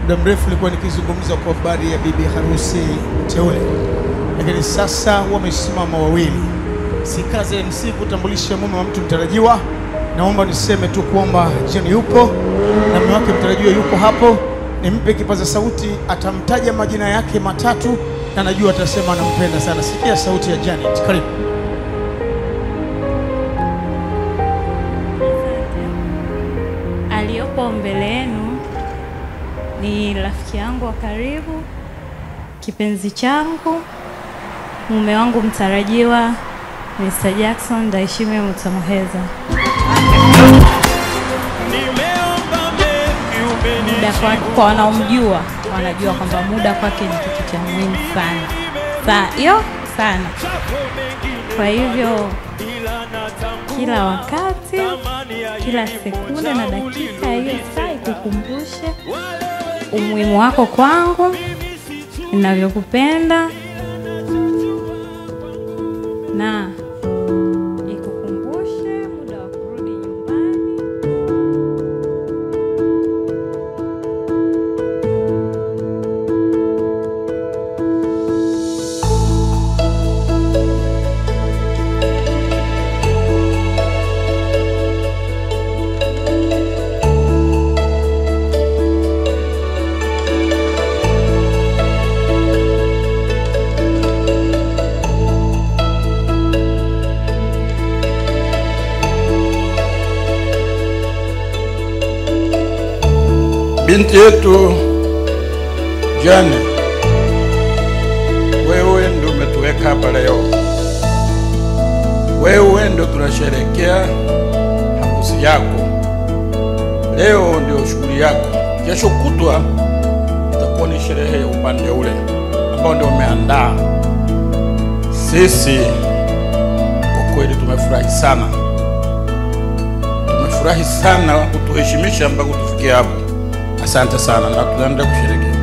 muda mrefu nilikuwa nikizungumza kwa habari ya bibi harusi teule, lakini sasa wamesimama wawili. Sikaze MC kutambulisha mume wa mtu mtarajiwa. Naomba niseme tu kwamba Jane yupo na mume wake mtarajiwa yuko hapo. Nimpe kipaza sauti, atamtaja majina yake matatu na najua atasema anampenda sana. Sikia sauti ya Janet, karibu. Aliyopo mbele yenu ni rafiki yangu wa karibu, kipenzi changu, mume wangu mtarajiwa, Mr. Jackson Ndaishime Mutamuheza. Muda kwa, kwa wanaomjua wanajua kwamba muda kwake ni kitu cha muhimu sana Sa- yo sana. Kwa hivyo kila wakati, kila sekunde na dakika hiyo saa ikukumbushe umuhimu wako kwangu, ninavyokupenda na ikukumbushe muda wa kurudi nyumbani. Binti yetu Jane, wewe ndio umetuweka hapa leo. Wewe ndio tunasherekea harusi yako. Leo ndio shughuli yako, kesho kutwa itakuwa ni sherehe ya upande ule ambao ndio umeandaa. Sisi kwa kweli tumefurahi sana, tumefurahi sana kutuheshimisha mpaka kutufikia hapo. Asante sana na tunaendelea kusherehekea.